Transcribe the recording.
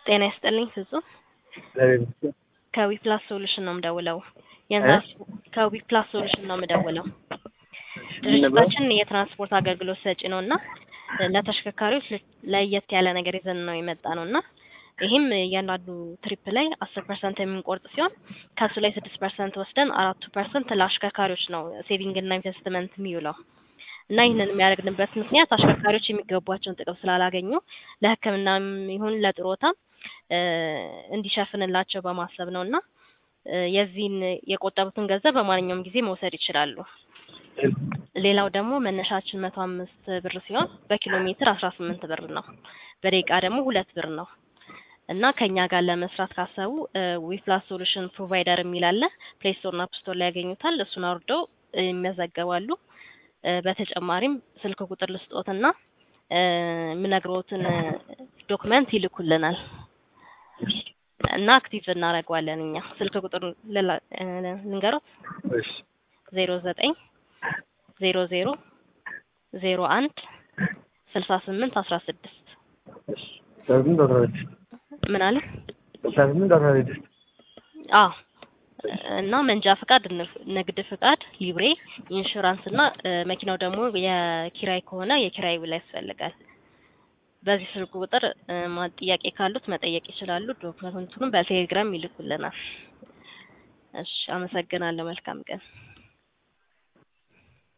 ጤና ይስጥልኝ ፍጹም እግዚአብሔር ይመስገን። ከዊፕላስ ሶሉሽን ነው የምደውለው። የንዛዝ ከዊፕላስ ሶሉሽን ነው የምደውለው። ድርጅታችን የትራንስፖርት አገልግሎት ሰጪ ነው እና ለተሽከርካሪዎች ል- ለየት ያለ ነገር ይዘን ነው የመጣ ነው እና ይህም እያንዳንዱ ትሪፕ ላይ አስር ፐርሰንት የምንቆርጥ ሲሆን ከሱ ላይ ስድስት ፐርሰንት ወስደን አራቱ ፐርሰንት ለአሽከርካሪዎች ነው ሴቪንግ እና ኢንቨስትመንት የሚውለው እና ይህንን የሚያደርግንበት ምክንያት አሽከርካሪዎች የሚገቧቸውን ጥቅም ስላላገኙ ለሕክምናም ይሁን ለጥሮታ እ እንዲሸፍንላቸው በማሰብ ነው እና እ የዚህን የቆጠቡትን ገንዘብ በማንኛውም ጊዜ መውሰድ ይችላሉ። ሌላው ደግሞ መነሻችን መቶ አምስት ብር ሲሆን በኪሎ ሜትር አስራ ስምንት ብር ነው። በደቂቃ ደግሞ ሁለት ብር ነው እና ከኛ ጋር ለመስራት ካሰቡ ዊፕላስ ሶሉሽን ፕሮቫይደር የሚል አለ። ፕሌይ ስቶር እና አፕ ስቶር ላይ ያገኙታል። እሱን አውርደው እ ይመዘገባሉ። እ በተጨማሪም ስልክ ቁጥር ልስጦትና እ የምነግሮትን ዶክመንት ይልኩልናል እና አክቲቭ እናደርገዋለን እኛ። ስልክ ቁጥር ልላ- እ ልንገሮት እሺ ዜሮ ዘጠኝ ዜሮ ዜሮ ዜሮ አንድ ስልሳ ስምንት አስራ ስድስት እሺ አስራ ስምንት አስራ ስድስት ምን አለ? አስራ ስምንት አስራ ስድስት አዎ እና መንጃ ፍቃድ፣ ንፍ- ንግድ ፍቃድ፣ ሊብሬ፣ ኢንሹራንስ እና እ መኪናው ደግሞ የኪራይ ከሆነ የኪራይ ውል ያስፈልጋል። በዚህ ስልክ ቁጥር እ ማ- ጥያቄ ካሉት መጠየቅ ይችላሉ። ዶክመንቱንም በቴሌግራም ይልኩልናል። እሺ፣ አመሰግናለሁ። መልካም ቀን።